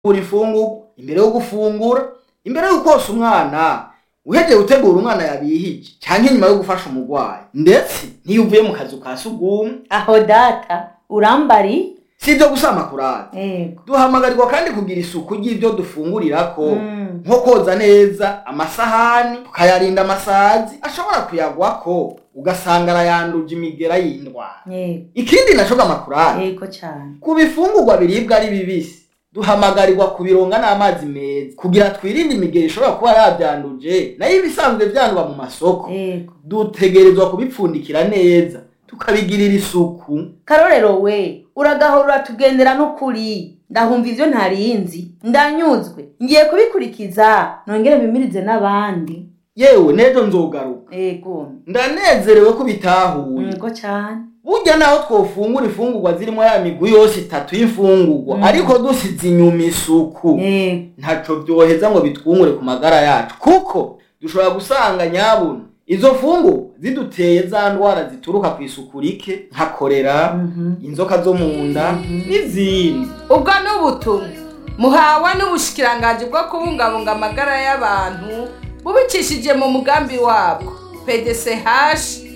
gutegura ifungurwa imbere yo gufungura imbere yo kosa umwana uhejeje gutegura umwana yabihije canke inyuma yo gufasha umurwayi ndetse n'iyo uvuye mu kazu ka sugumwe aho data urambari si ibyo gusama kurata ego duhamagarirwa kandi kugira isuku ry'ibyo dufungurirako Mm. nko koza neza amasahani tukayarinda amasazi ashobora kuyagwako ugasanga arayanduje imigera y'indwara ego ikindi naco gamakurari ego cane ku bifungurwa biribwa ari bibisi duhamagarirwa kubironga n'amazi meza kugira twirinde imigera ishobora kuba yavyanduje nayo ibisanzwe vyandwa mu masoko ego dutegerezwa kubipfundikira neza tukabigirira isuku karorero we uragahora uratugendera n'ukuri ndahumva ivyo ntarinzi ndanyuzwe ngiye kubikurikiza nongere bimirize n'abandi yewe n'ejo nzogaruka ego ndanezerewe ko bitahuye ego cane burya naho twofungura ifungurwa zirimo ya migwi yose itatu y'imfungurwa Mm. ariko dusize inyuma isuku ego ntaco vyoheza ngo bitwungure ku magara yacu kuko dushobora gusanga nyabuna izo fungurwa ziduteye za ndwara zituruka ku isuku rike nka korera Mhm. inzoka zo mu nda n'izindi ubwo ni ubutumwa muhawe n'ubushikiranganji bwo kubungabunga amagara y'abantu bubicishije mu mugambi wabwo pdch